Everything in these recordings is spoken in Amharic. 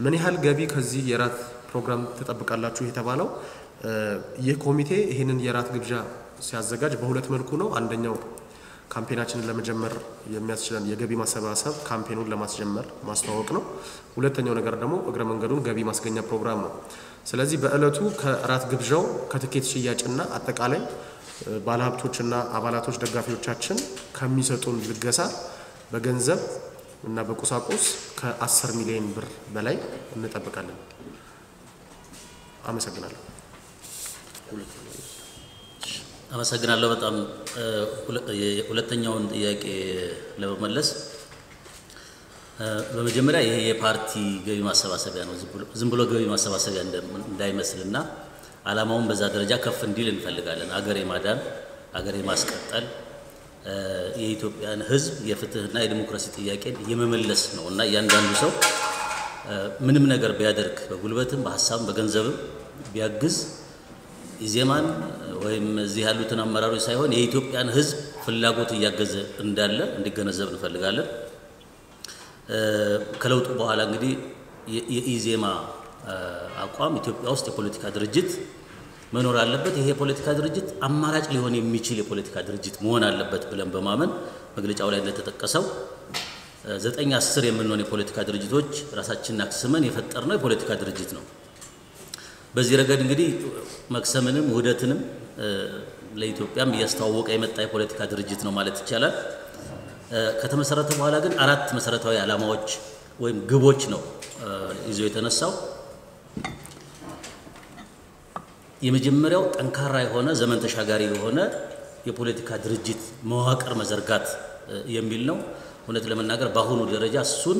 ምን ያህል ገቢ ከዚህ የራት ፕሮግራም ትጠብቃላችሁ የተባለው ይህ ኮሚቴ ይህንን የራት ግብዣ ሲያዘጋጅ በሁለት መልኩ ነው። አንደኛው ካምፔናችንን ለመጀመር የሚያስችለን የገቢ ማሰባሰብ ካምፔኑን ለማስጀመር ማስተዋወቅ ነው። ሁለተኛው ነገር ደግሞ እግረ መንገዱን ገቢ ማስገኛ ፕሮግራም ነው። ስለዚህ በእለቱ ከራት ግብዣው ከትኬት ሽያጭና አጠቃላይ ባለሀብቶችና አባላቶች ደጋፊዎቻችን ከሚሰጡን ልገሳ በገንዘብ እና በቁሳቁስ ከ10 ሚሊዮን ብር በላይ እንጠብቃለን። አመሰግናለሁ። አመሰግናለሁ በጣም ሁለተኛውን ጥያቄ ለመመለስ በመጀመሪያ ይሄ የፓርቲ ገቢ ማሰባሰቢያ ነው። ዝም ብሎ ገቢ ማሰባሰቢያ እንዳይመስልና ዓላማውን በዛ ደረጃ ከፍ እንዲል እንፈልጋለን። አገር የማዳን አገር የማስቀጠል የኢትዮጵያን ሕዝብ የፍትህና የዲሞክራሲ ጥያቄን የመመለስ ነው እና እያንዳንዱ ሰው ምንም ነገር ቢያደርግ በጉልበትም በሀሳብም በገንዘብም ቢያግዝ ኢዜማን ወይም እዚህ ያሉትን አመራሮች ሳይሆን የኢትዮጵያን ሕዝብ ፍላጎት እያገዘ እንዳለ እንዲገነዘብ እንፈልጋለን። ከለውጡ በኋላ እንግዲህ የኢዜማ አቋም ኢትዮጵያ ውስጥ የፖለቲካ ድርጅት መኖር አለበት፣ ይሄ የፖለቲካ ድርጅት አማራጭ ሊሆን የሚችል የፖለቲካ ድርጅት መሆን አለበት ብለን በማመን መግለጫው ላይ እንደተጠቀሰው ዘጠኝ አስር የምንሆን የፖለቲካ ድርጅቶች ራሳችንን አክስመን የፈጠርነው የፖለቲካ ድርጅት ነው። በዚህ ረገድ እንግዲህ መክሰምንም ውህደትንም ለኢትዮጵያም እያስተዋወቀ የመጣ የፖለቲካ ድርጅት ነው ማለት ይቻላል። ከተመሰረተ በኋላ ግን አራት መሰረታዊ ዓላማዎች ወይም ግቦች ነው ይዞ የተነሳው። የመጀመሪያው ጠንካራ የሆነ ዘመን ተሻጋሪ የሆነ የፖለቲካ ድርጅት መዋቅር መዘርጋት የሚል ነው። እውነት ለመናገር በአሁኑ ደረጃ እሱን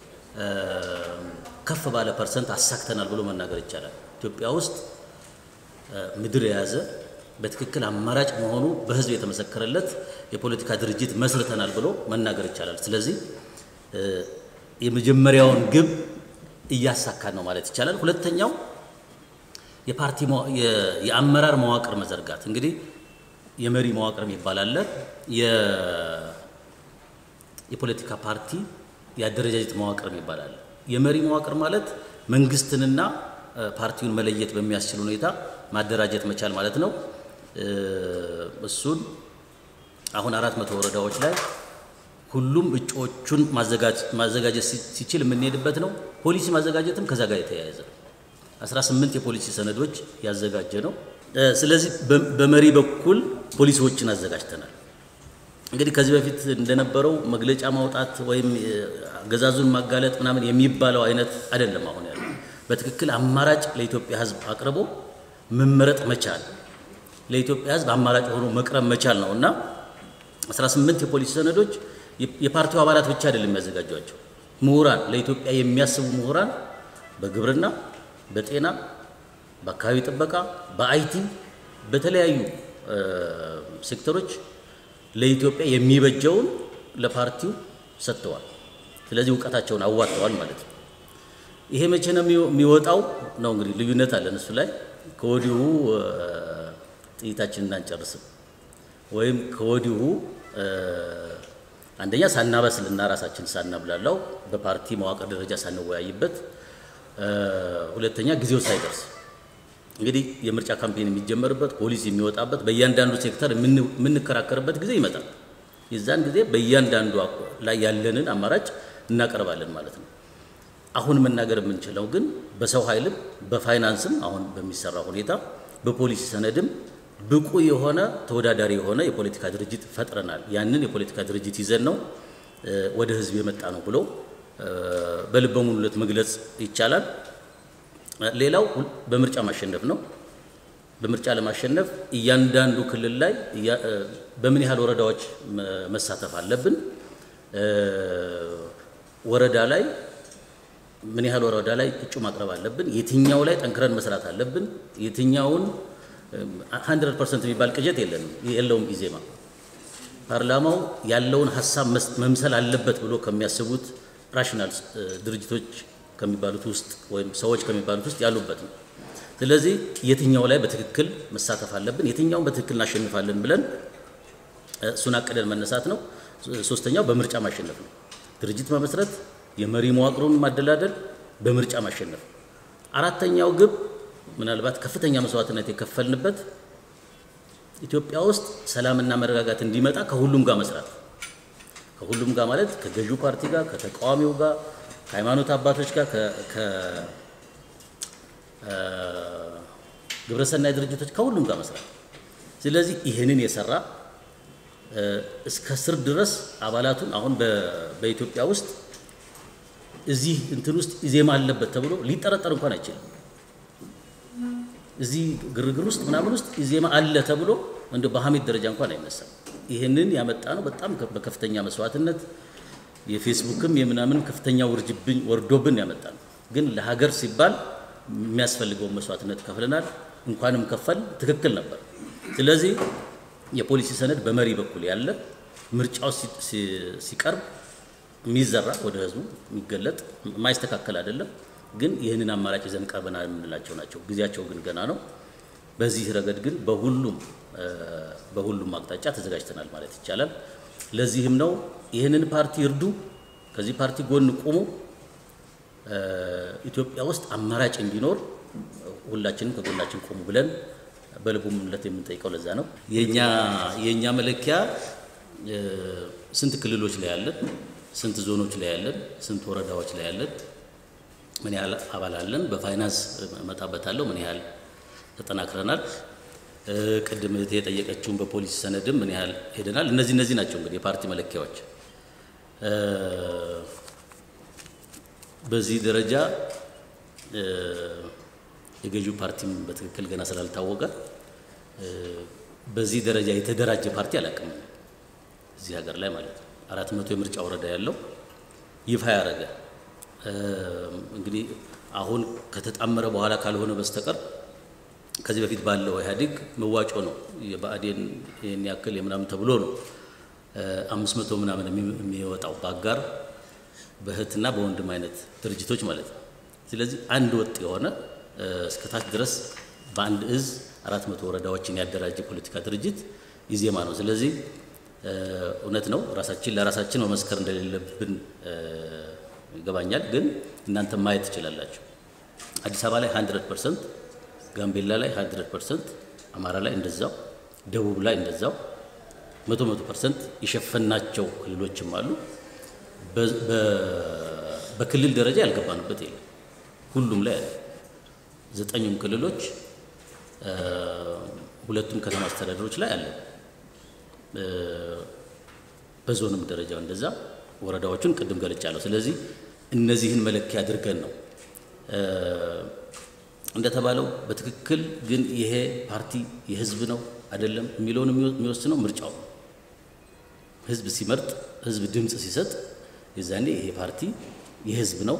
ከፍ ባለ ፐርሰንት አሳክተናል ብሎ መናገር ይቻላል። ኢትዮጵያ ውስጥ ምድር የያዘ በትክክል አማራጭ መሆኑ በሕዝብ የተመሰከረለት የፖለቲካ ድርጅት መስርተናል ብሎ መናገር ይቻላል። ስለዚህ የመጀመሪያውን ግብ እያሳካን ነው ማለት ይቻላል። ሁለተኛው የፓርቲ የአመራር መዋቅር መዘርጋት እንግዲህ የመሪ መዋቅር የሚባል አለ። የፖለቲካ ፓርቲ የአደረጃጀት መዋቅር የሚባል አለ። የመሪ መዋቅር ማለት መንግስትንና ፓርቲውን መለየት በሚያስችል ሁኔታ ማደራጀት መቻል ማለት ነው። እሱን አሁን አራት መቶ ወረዳዎች ላይ ሁሉም እጩዎቹን ማዘጋጀት ሲችል የምንሄድበት ነው። ፖሊሲ ማዘጋጀትም ከዛ ጋር የተያያዘ ነው። 18 የፖሊሲ ሰነዶች ያዘጋጀ ነው። ስለዚህ በመሪ በኩል ፖሊሲዎችን አዘጋጅተናል። እንግዲህ ከዚህ በፊት እንደነበረው መግለጫ ማውጣት ወይም አገዛዙን ማጋለጥ ምናምን የሚባለው አይነት አይደለም። አሁን ያለው በትክክል አማራጭ ለኢትዮጵያ ሕዝብ አቅርቦ መመረጥ መቻል ለኢትዮጵያ ሕዝብ አማራጭ ሆኖ መቅረብ መቻል ነው እና 18 የፖሊሲ ሰነዶች የፓርቲው አባላት ብቻ አይደለም የሚያዘጋጇቸው። ምሁራን፣ ለኢትዮጵያ የሚያስቡ ምሁራን በግብርና፣ በጤና፣ በአካባቢ ጥበቃ፣ በአይቲ በተለያዩ ሴክተሮች ለኢትዮጵያ የሚበጀውን ለፓርቲው ሰጥተዋል። ስለዚህ እውቀታቸውን አዋጥተዋል ማለት ነው። ይሄ መቼ ነው የሚወጣው? ነው እንግዲህ ልዩነት አለን እሱ ላይ ከወዲሁ ጥይታችንን አንጨርስም ወይም ከወዲሁ አንደኛ ሳናበስልና ራሳችን ሳናብላላው በፓርቲ መዋቅር ደረጃ ሳንወያይበት፣ ሁለተኛ ጊዜው ሳይደርስ እንግዲህ የምርጫ ካምፔን የሚጀመርበት ፖሊሲ የሚወጣበት በእያንዳንዱ ሴክተር የምንከራከርበት ጊዜ ይመጣል። የዛን ጊዜ በእያንዳንዱ ላይ ያለንን አማራጭ እናቀርባለን ማለት ነው። አሁን መናገር የምንችለው ግን በሰው ኃይልም በፋይናንስም አሁን በሚሰራ ሁኔታ በፖሊሲ ሰነድም ብቁ የሆነ ተወዳዳሪ የሆነ የፖለቲካ ድርጅት ፈጥረናል። ያንን የፖለቲካ ድርጅት ይዘን ነው ወደ ህዝብ የመጣ ነው ብሎ በልበ ሙሉነት መግለጽ ይቻላል። ሌላው በምርጫ ማሸነፍ ነው። በምርጫ ለማሸነፍ እያንዳንዱ ክልል ላይ በምን ያህል ወረዳዎች መሳተፍ አለብን፣ ወረዳ ላይ ምን ያህል ወረዳ ላይ እጩ ማቅረብ አለብን፣ የትኛው ላይ ጠንክረን መስራት አለብን፣ የትኛውን 100% የሚባል ቅዠት የለንም የለውም። ኢዜማ ፓርላማው ያለውን ሀሳብ መምሰል አለበት ብሎ ከሚያስቡት ራሽናል ድርጅቶች ከሚባሉት ውስጥ ወይም ሰዎች ከሚባሉት ውስጥ ያሉበት ነው። ስለዚህ የትኛው ላይ በትክክል መሳተፍ አለብን፣ የትኛውን በትክክል እናሸንፋለን ብለን እሱን አቅደን መነሳት ነው። ሶስተኛው በምርጫ ማሸነፍ ነው። ድርጅት መመስረት፣ የመሪ መዋቅሩን ማደላደል፣ በምርጫ ማሸነፍ። አራተኛው ግብ ምናልባት ከፍተኛ መስዋዕትነት የከፈልንበት ኢትዮጵያ ውስጥ ሰላምና መረጋጋት እንዲመጣ ከሁሉም ጋር መስራት ከሁሉም ጋር ማለት ከገዢው ፓርቲ ጋር፣ ከተቃዋሚው ጋር፣ ከሃይማኖት አባቶች ጋር፣ ከግብረሰናይ ድርጅቶች ከሁሉም ጋር መስራት። ስለዚህ ይህንን የሰራ እስከ ስር ድረስ አባላቱን አሁን በኢትዮጵያ ውስጥ እዚህ እንትን ውስጥ ኢዜማ አለበት ተብሎ ሊጠረጠር እንኳን አይችልም። እዚህ ግርግር ውስጥ ምናምን ውስጥ ኢዜማ አለ ተብሎ እንደ በሐሜት ደረጃ እንኳን አይነሳም። ይህንን ያመጣ ነው በጣም በከፍተኛ መስዋዕትነት የፌስቡክም የምናምን ከፍተኛ ውርጅብኝ ወርዶብን ያመጣ ነው። ግን ለሀገር ሲባል የሚያስፈልገውን መስዋዕትነት ከፍለናል። እንኳንም ከፈል ትክክል ነበር። ስለዚህ የፖሊሲ ሰነድ በመሪ በኩል ያለ ምርጫው ሲቀርብ የሚዘራ ወደ ህዝቡ የሚገለጥ የማይስተካከል አይደለም። ግን ይህንን አማራጭ ይዘን ቀርበናል የምንላቸው ናቸው። ጊዜያቸው ግን ገና ነው። በዚህ ረገድ ግን በሁሉም በሁሉም አቅጣጫ ተዘጋጅተናል ማለት ይቻላል። ለዚህም ነው ይህንን ፓርቲ እርዱ፣ ከዚህ ፓርቲ ጎን ቁሙ፣ ኢትዮጵያ ውስጥ አማራጭ እንዲኖር ሁላችንም ከጎናችን ቁሙ ብለን በልቡ ምለት የምንጠይቀው ለዛ ነው። የኛ የኛ መለኪያ ስንት ክልሎች ላይ ያለን፣ ስንት ዞኖች ላይ ያለን፣ ስንት ወረዳዎች ላይ ያለን፣ ምን ያህል አባል አለን፣ በፋይናንስ እመጣበታለሁ፣ ምን ያህል ተጠናክረናል፣ ቅድም እህቴ የጠየቀችውን በፖሊሲ ሰነድም ምን ያህል ሄደናል። እነዚህ እነዚህ ናቸው እንግዲህ የፓርቲ መለኪያዎች። በዚህ ደረጃ የገዢው ፓርቲም በትክክል ገና ስላልታወቀ በዚህ ደረጃ የተደራጀ ፓርቲ አላውቅም እዚህ ሀገር ላይ ማለት ነው። አራት መቶ የምርጫ ወረዳ ያለው ይፋ ያደረገ እንግዲህ አሁን ከተጣመረ በኋላ ካልሆነ በስተቀር ከዚህ በፊት ባለው ኢህአዴግ መዋጮ ነው የብአዴን ይህን ያክል የምናምን ተብሎ ነው አምስት መቶ ምናምን የሚወጣው በአጋር በእህትና በወንድም አይነት ድርጅቶች ማለት ነው። ስለዚህ አንድ ወጥ የሆነ እስከታች ድረስ በአንድ እዝ አራት መቶ ወረዳዎችን ያደራጀ ፖለቲካ ድርጅት ኢዜማ ነው። ስለዚህ እውነት ነው ራሳችን ለራሳችን መመስከር እንደሌለብን ይገባኛል። ግን እናንተ ማየት ትችላላችሁ። አዲስ አበባ ላይ 100 ፐርሰንት፣ ጋምቤላ ላይ 100 ፐርሰንት፣ አማራ ላይ እንደዛው፣ ደቡብ ላይ እንደዛው መቶ መቶ ፐርሰንት የሸፈናቸው ክልሎችም አሉ። በክልል ደረጃ ያልገባንበት የለም። ሁሉም ላይ አለ። ዘጠኙም ክልሎች ሁለቱም ከተማ አስተዳደሮች ላይ አለ። በዞንም ደረጃው እንደዛ ወረዳዎቹን ቅድም ገልጫለሁ። ስለዚህ እነዚህን መለኪያ አድርገን ነው እንደተባለው በትክክል ግን ይሄ ፓርቲ የህዝብ ነው አይደለም የሚለውን የሚወስነው ምርጫው ነው። ህዝብ ሲመርጥ፣ ህዝብ ድምፅ ሲሰጥ የዛኔ ይሄ ፓርቲ የህዝብ ነው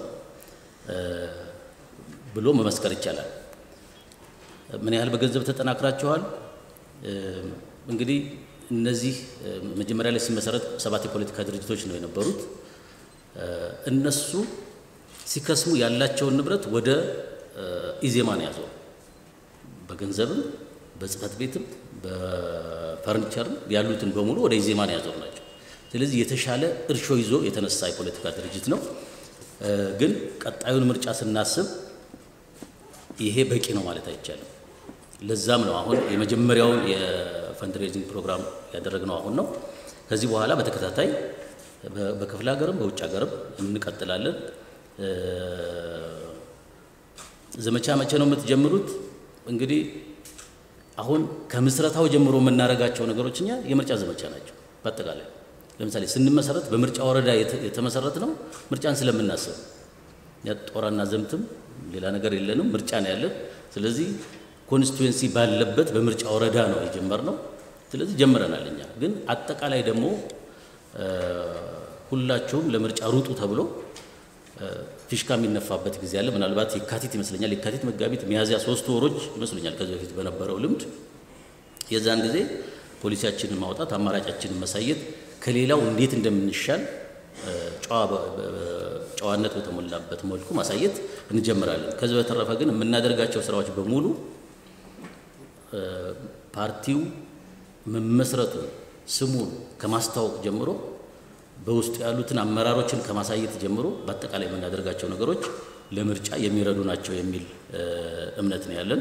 ብሎ መመስከር ይቻላል። ምን ያህል በገንዘብ ተጠናክራችኋል? እንግዲህ እነዚህ መጀመሪያ ላይ ሲመሰረት ሰባት የፖለቲካ ድርጅቶች ነው የነበሩት። እነሱ ሲከስሙ ያላቸውን ንብረት ወደ ኢዜማ ነው ያዞሩ። በገንዘብም በጽህፈት ቤትም በፈርኒቸርም ያሉትን በሙሉ ወደ ኢዜማ ነው ያዞሩ ናቸው። ስለዚህ የተሻለ እርሾ ይዞ የተነሳ የፖለቲካ ድርጅት ነው። ግን ቀጣዩን ምርጫ ስናስብ ይሄ በቂ ነው ማለት አይቻልም። ለዛም ነው አሁን የመጀመሪያውን የፈንድሬዚንግ ፕሮግራም ያደረግነው አሁን ነው። ከዚህ በኋላ በተከታታይ በክፍለ ሀገርም በውጭ ሀገርም እንቀጥላለን። ዘመቻ መቼ ነው የምትጀምሩት? እንግዲህ አሁን ከምስረታው ጀምሮ የምናደርጋቸው ነገሮች እኛ የምርጫ ዘመቻ ናቸው። በአጠቃላይ ለምሳሌ ስንመሰረት በምርጫ ወረዳ የተመሰረት ነው ምርጫን ስለምናስብ ጦራና ዘምትም ሌላ ነገር የለንም፣ ምርጫ ነው ያለን። ስለዚህ ኮንስቲቱዌንሲ ባለበት በምርጫ ወረዳ ነው የጀመርነው። ስለዚህ ጀምረናል። እኛ ግን አጠቃላይ ደግሞ ሁላችሁም ለምርጫ ሩጡ ተብሎ ፊሽካ የሚነፋበት ጊዜ አለ። ምናልባት የካቲት ይመስለኛል፣ የካቲት፣ መጋቢት፣ ሚያዝያ ሶስት ወሮች ይመስሉኛል ከዚህ በፊት በነበረው ልምድ የዛን ጊዜ ፖሊሲያችንን ማውጣት፣ አማራጫችንን ማሳየት፣ ከሌላው እንዴት እንደምንሻል ጨዋነት በተሞላበት መልኩ ማሳየት እንጀምራለን። ከዚህ በተረፈ ግን የምናደርጋቸው ስራዎች በሙሉ ፓርቲው መመስረቱን ስሙን ከማስታወቅ ጀምሮ በውስጡ ያሉትን አመራሮችን ከማሳየት ጀምሮ በአጠቃላይ የምናደርጋቸው ነገሮች ለምርጫ የሚረዱ ናቸው የሚል እምነት ነው ያለን።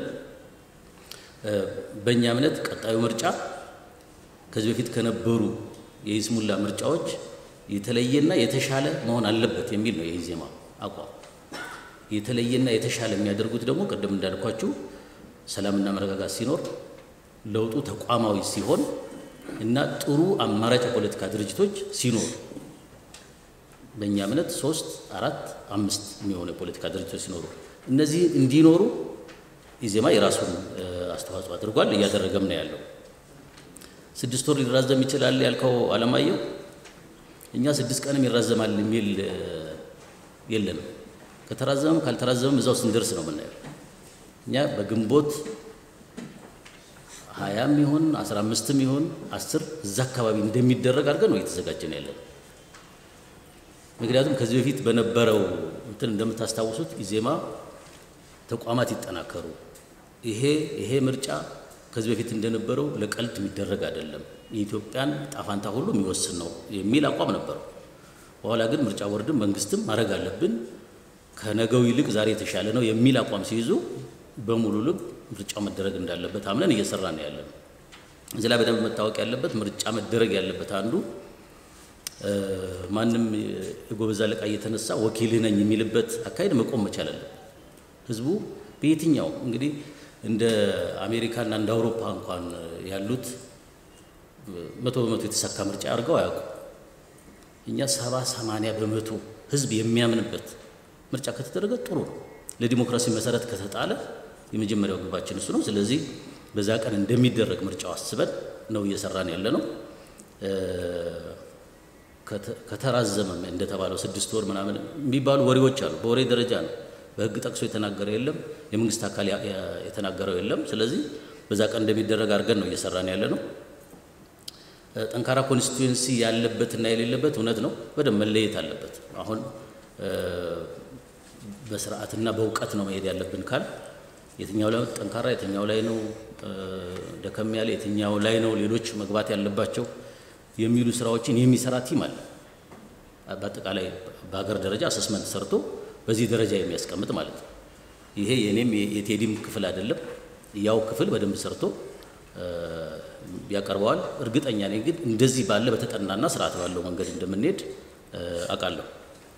በእኛ እምነት ቀጣዩ ምርጫ ከዚህ በፊት ከነበሩ የይስሙላ ምርጫዎች የተለየና የተሻለ መሆን አለበት የሚል ነው የኢዜማ አቋም። የተለየና የተሻለ የሚያደርጉት ደግሞ ቅድም እንዳልኳችሁ ሰላምና መረጋጋት ሲኖር፣ ለውጡ ተቋማዊ ሲሆን እና ጥሩ አማራጭ የፖለቲካ ድርጅቶች ሲኖሩ በእኛ እምነት ሶስት አራት አምስት የሚሆኑ የፖለቲካ ድርጅቶች ሲኖሩ እነዚህ እንዲኖሩ ኢዜማ የራሱን አስተዋጽኦ አድርጓል፣ እያደረገም ነው ያለው። ስድስት ወር ሊራዘም ይችላል ያልከው አለማየሁ፣ እኛ ስድስት ቀንም ይራዘማል የሚል የለንም። ከተራዘመም ካልተራዘመም እዛው ስንደርስ ነው የምናየው። እኛ በግንቦት ሀያም ይሁን አስራ አምስትም ይሁን አስር እዛ አካባቢ እንደሚደረግ አድርገን ነው እየተዘጋጀን ያለን። ምክንያቱም ከዚህ በፊት በነበረው እንትን እንደምታስታውሱት ኢዜማ ተቋማት ይጠናከሩ፣ ይሄ ይሄ ምርጫ ከዚህ በፊት እንደነበረው ለቀልድ የሚደረግ አይደለም፣ የኢትዮጵያን ጣፋንታ ሁሉ የሚወስን ነው የሚል አቋም ነበረው። በኋላ ግን ምርጫ ቦርድም መንግስትም ማድረግ አለብን ከነገው ይልቅ ዛሬ የተሻለ ነው የሚል አቋም ሲይዙ በሙሉ ልብ ምርጫው መደረግ እንዳለበት አምነን እየሰራን ያለ ነው። እዚህ ላይ በደንብ መታወቅ ያለበት ምርጫ መደረግ ያለበት አንዱ ማንም የጎበዝ አለቃ እየተነሳ ወኪልህ ነኝ የሚልበት አካሄድ መቆም መቻል አለበት። ህዝቡ በየትኛው እንግዲህ እንደ አሜሪካና እንደ አውሮፓ እንኳን ያሉት መቶ በመቶ የተሳካ ምርጫ አድርገው አያውቁ። እኛ ሰባ ሰማንያ በመቶ ህዝብ የሚያምንበት ምርጫ ከተደረገ ጥሩ ነው። ለዲሞክራሲ መሰረት ከተጣለ የመጀመሪያው ግባችን እሱ ነው። ስለዚህ በዛ ቀን እንደሚደረግ ምርጫው አስበን ነው እየሰራን ያለ ነው። ከተራዘመም እንደተባለው ስድስት ወር ምናምን የሚባሉ ወሬዎች አሉ። በወሬ ደረጃ ነው። በህግ ጠቅሶ የተናገረ የለም፣ የመንግስት አካል የተናገረው የለም። ስለዚህ በዛ ቀን እንደሚደረግ አድርገን ነው እየሰራን ያለ ነው። ጠንካራ ኮንስቲቱዌንሲ ያለበትና የሌለበት እውነት ነው፣ በደንብ መለየት አለበት። አሁን በስርዓትና በእውቀት ነው መሄድ ያለብን ካል የትኛው ላይ ጠንካራ የትኛው ላይ ነው ደከም ያለ የትኛው ላይ ነው ሌሎች መግባት ያለባቸው የሚሉ ስራዎችን የሚሰራ ቲም አለ። በአጠቃላይ በሀገር ደረጃ አሰስመንት ሰርቶ በዚህ ደረጃ የሚያስቀምጥ ማለት ነው። ይሄ የኔም የቴዲም ክፍል አይደለም። ያው ክፍል በደንብ ሰርቶ ያቀርበዋል። እርግጠኛ ነኝ ግን እንደዚህ ባለ በተጠናና ስርዓት ባለው መንገድ እንደምንሄድ አውቃለሁ።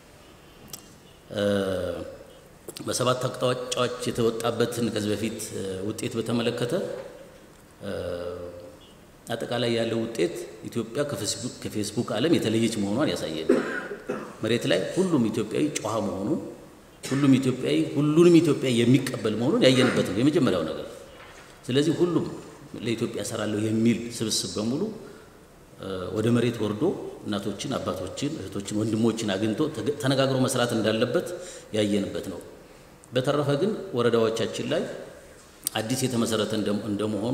በሰባት አቅጣጫዎች የተወጣበትን ከዚህ በፊት ውጤት በተመለከተ አጠቃላይ ያለው ውጤት ኢትዮጵያ ከፌስቡክ ዓለም የተለየች መሆኗን ያሳየን። መሬት ላይ ሁሉም ኢትዮጵያዊ ጨዋ መሆኑን፣ ሁሉም ኢትዮጵያዊ ሁሉንም ኢትዮጵያ የሚቀበል መሆኑን ያየንበት ነው የመጀመሪያው ነገር። ስለዚህ ሁሉም ለኢትዮጵያ እሰራለሁ የሚል ስብስብ በሙሉ ወደ መሬት ወርዶ እናቶችን፣ አባቶችን፣ እህቶችን፣ ወንድሞችን አግኝቶ ተነጋግሮ መስራት እንዳለበት ያየንበት ነው። በተረፈ ግን ወረዳዎቻችን ላይ አዲስ የተመሰረተ እንደመሆኑ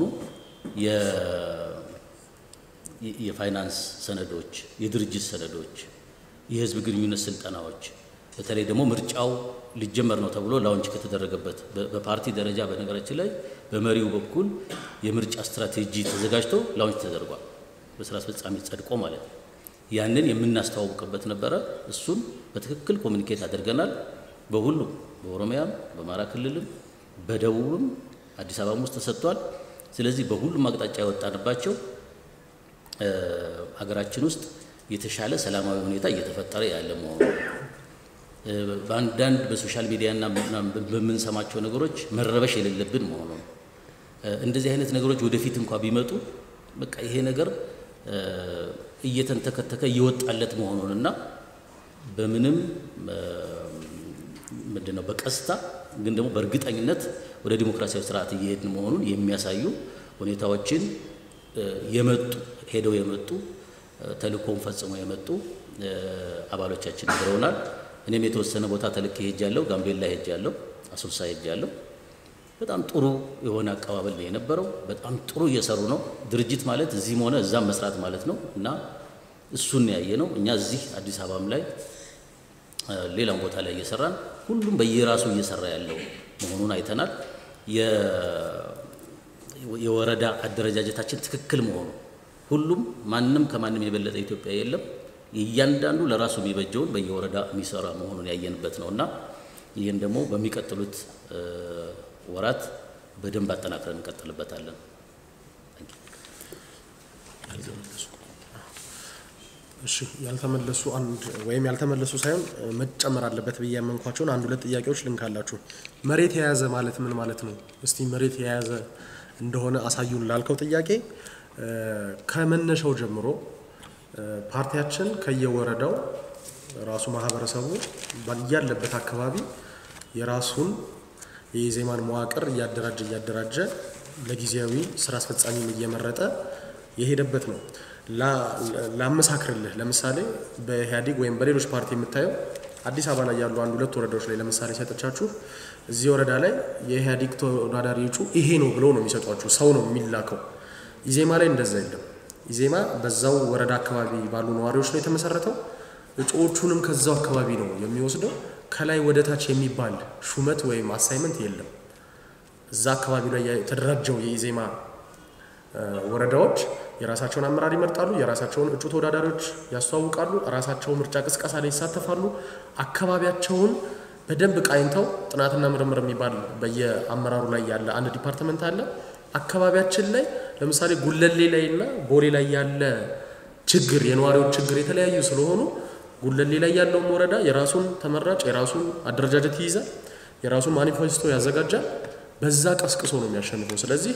የፋይናንስ ሰነዶች፣ የድርጅት ሰነዶች፣ የህዝብ ግንኙነት ስልጠናዎች በተለይ ደግሞ ምርጫው ሊጀመር ነው ተብሎ ላውንች ከተደረገበት በፓርቲ ደረጃ በነገራችን ላይ በመሪው በኩል የምርጫ ስትራቴጂ ተዘጋጅቶ ላውንች ተደርጓል። በስራ አስፈጻሚ ጸድቆ ማለት ነው። ያንን የምናስተዋውቅበት ነበረ። እሱን በትክክል ኮሚኒኬት አድርገናል። በሁሉም በኦሮሚያም፣ በአማራ ክልልም፣ በደቡብም አዲስ አበባም ውስጥ ተሰጥቷል። ስለዚህ በሁሉም አቅጣጫ የወጣንባቸው ሀገራችን ውስጥ የተሻለ ሰላማዊ ሁኔታ እየተፈጠረ ያለ መሆኑ በአንዳንድ በሶሻል ሚዲያና በምንሰማቸው ነገሮች መረበሽ የሌለብን መሆኑ እንደዚህ አይነት ነገሮች ወደፊት እንኳ ቢመጡ በቃ ይሄ ነገር እየተንተከተከ እየወጣለት መሆኑንና በምንም ምንድን ነው በቀስታ ግን ደግሞ በእርግጠኝነት ወደ ዲሞክራሲያዊ ስርዓት እየሄድን መሆኑን የሚያሳዩ ሁኔታዎችን የመጡ ሄደው የመጡ ተልእኮውን ፈጽመው የመጡ አባሎቻችን ነግረውናል። እኔም የተወሰነ ቦታ ተልኬ ሄጃለሁ። ጋምቤላ ሄጃለሁ፣ አሶሳ ሄጃለሁ። በጣም ጥሩ የሆነ አቀባበል ነው የነበረው። በጣም ጥሩ እየሰሩ ነው። ድርጅት ማለት እዚህም ሆነ እዛም መስራት ማለት ነው እና እሱን ያየ ነው። እኛ እዚህ አዲስ አበባም ላይ ሌላም ቦታ ላይ እየሰራን ሁሉም በየራሱ እየሰራ ያለው መሆኑን አይተናል። የወረዳ አደረጃጀታችን ትክክል መሆኑ ሁሉም ማንም ከማንም የበለጠ ኢትዮጵያ የለም። እያንዳንዱ ለራሱ የሚበጀውን በየወረዳ የሚሰራ መሆኑን ያየንበት ነው እና ይህን ደግሞ በሚቀጥሉት ወራት በደንብ አጠናክረን እንቀጥልበታለን። እሺ ያልተመለሱ አንድ ወይም ያልተመለሱ ሳይሆን መጨመር አለበት ብዬ ያመንኳቸውን አንድ ሁለት ጥያቄዎች ልንካላችሁ። መሬት የያዘ ማለት ምን ማለት ነው? እስቲ መሬት የያዘ እንደሆነ አሳዩን ላልከው ጥያቄ ከመነሻው ጀምሮ ፓርቲያችን ከየወረዳው ራሱ ማህበረሰቡ ያለበት አካባቢ የራሱን የኢዜማን መዋቅር እያደራጀ እያደራጀ ለጊዜያዊ ስራ አስፈጻሚም እየመረጠ የሄደበት ነው። ላመሳክርልህ፣ ለምሳሌ በኢህአዴግ ወይም በሌሎች ፓርቲ የምታየው አዲስ አበባ ላይ ያሉ አንድ ሁለት ወረዳዎች ላይ ለምሳሌ ሰጥቻችሁ እዚህ ወረዳ ላይ የኢህአዴግ ተወዳዳሪ እጩ ይሄ ነው ብለው ነው የሚሰጧችሁ። ሰው ነው የሚላከው። ኢዜማ ላይ እንደዛ የለም። ኢዜማ በዛው ወረዳ አካባቢ ባሉ ነዋሪዎች ነው የተመሰረተው። እጩዎቹንም ከዛው አካባቢ ነው የሚወስደው። ከላይ ወደ ታች የሚባል ሹመት ወይም አሳይመንት የለም። እዛ አካባቢ ላይ የተደራጀው የኢዜማ ወረዳዎች የራሳቸውን አመራር ይመርጣሉ። የራሳቸውን እጩ ተወዳዳሪዎች ያስተዋውቃሉ። ራሳቸው ምርጫ ቅስቀሳ ላይ ይሳተፋሉ። አካባቢያቸውን በደንብ ቃኝተው ጥናትና ምርምር የሚባል በየአመራሩ ላይ ያለ አንድ ዲፓርትመንት አለ። አካባቢያችን ላይ ለምሳሌ ጉለሌ ላይ እና ቦሌ ላይ ያለ ችግር የነዋሪዎች ችግር የተለያዩ ስለሆኑ ጉለሌ ላይ ያለውን ወረዳ የራሱን ተመራጭ የራሱን አደረጃጀት ይይዛል፣ የራሱን ማኒፌስቶ ያዘጋጃል። በዛ ቀስቅሶ ነው የሚያሸንፈው። ስለዚህ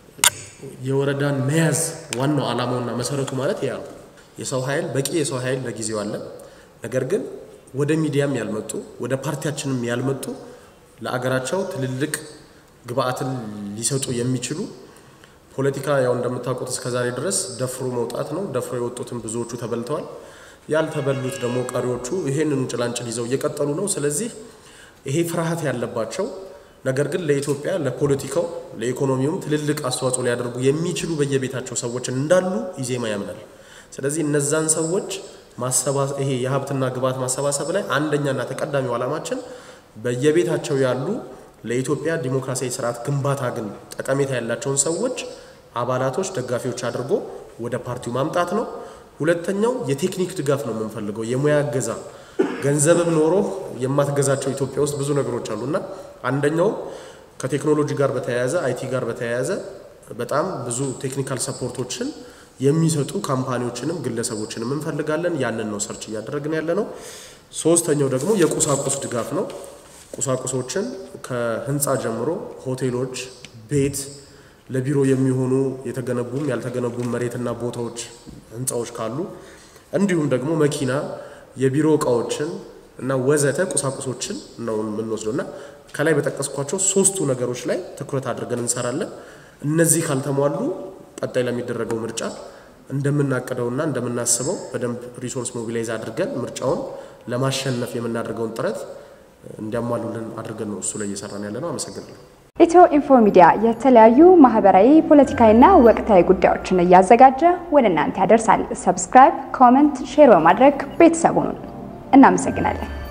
የወረዳን መያዝ ዋናው ዓላማውና መሰረቱ ማለት ያ ነው። የሰው ኃይል በቂ የሰው ኃይል ለጊዜው አለ። ነገር ግን ወደ ሚዲያም ያልመጡ ወደ ፓርቲያችንም ያልመጡ ለአገራቸው ትልልቅ ግብአትን ሊሰጡ የሚችሉ ፖለቲካ ያው እንደምታውቁት እስከዛሬ ድረስ ደፍሮ መውጣት ነው። ደፍሮ የወጡትን ብዙዎቹ ተበልተዋል። ያልተበሉት ደግሞ ቀሪዎቹ ይሄንኑ ጭላንጭል ይዘው እየቀጠሉ ነው። ስለዚህ ይሄ ፍርሃት ያለባቸው ነገር ግን ለኢትዮጵያ ለፖለቲካው ለኢኮኖሚውም ትልልቅ አስተዋጽኦ ሊያደርጉ የሚችሉ በየቤታቸው ሰዎች እንዳሉ ኢዜማ ያምናል። ስለዚህ እነዛን ሰዎች ይሄ የሀብትና ግብዓት ማሰባሰብ ላይ አንደኛና ተቀዳሚው ዓላማችን በየቤታቸው ያሉ ለኢትዮጵያ ዲሞክራሲያዊ ስርዓት ግንባታ ግን ጠቀሜታ ያላቸውን ሰዎች አባላቶች፣ ደጋፊዎች አድርጎ ወደ ፓርቲው ማምጣት ነው። ሁለተኛው የቴክኒክ ድጋፍ ነው የምንፈልገው፣ የሙያ እገዛ። ገንዘብም ኖሮ የማትገዛቸው ኢትዮጵያ ውስጥ ብዙ ነገሮች አሉና አንደኛው ከቴክኖሎጂ ጋር በተያያዘ አይቲ ጋር በተያያዘ በጣም ብዙ ቴክኒካል ሰፖርቶችን የሚሰጡ ካምፓኒዎችንም ግለሰቦችንም እንፈልጋለን። ያንን ነው ሰርች እያደረግን ያለ ነው። ሶስተኛው ደግሞ የቁሳቁስ ድጋፍ ነው። ቁሳቁሶችን ከህንፃ ጀምሮ ሆቴሎች፣ ቤት፣ ለቢሮ የሚሆኑ የተገነቡም ያልተገነቡም መሬትና ቦታዎች፣ ህንፃዎች ካሉ እንዲሁም ደግሞ መኪና፣ የቢሮ እቃዎችን እና ወዘተ ቁሳቁሶችን ነው የምንወስደው እና ከላይ በጠቀስኳቸው ሶስቱ ነገሮች ላይ ትኩረት አድርገን እንሰራለን። እነዚህ ካልተሟሉ ቀጣይ ለሚደረገው ምርጫ እንደምናቅደውና እንደምናስበው በደንብ ሪሶርስ ሞቢላይዝ አድርገን ምርጫውን ለማሸነፍ የምናደርገውን ጥረት እንዲያሟሉልን አድርገን ነው እሱ ላይ እየሰራን ያለ ነው። አመሰግናለሁ። ኢትዮ ኢንፎ ሚዲያ የተለያዩ ማህበራዊ፣ ፖለቲካዊና ወቅታዊ ጉዳዮችን እያዘጋጀ ወደ እናንተ ያደርሳል። ሰብስክራይብ፣ ኮመንት፣ ሼር በማድረግ ቤተሰቡን እናመሰግናለን።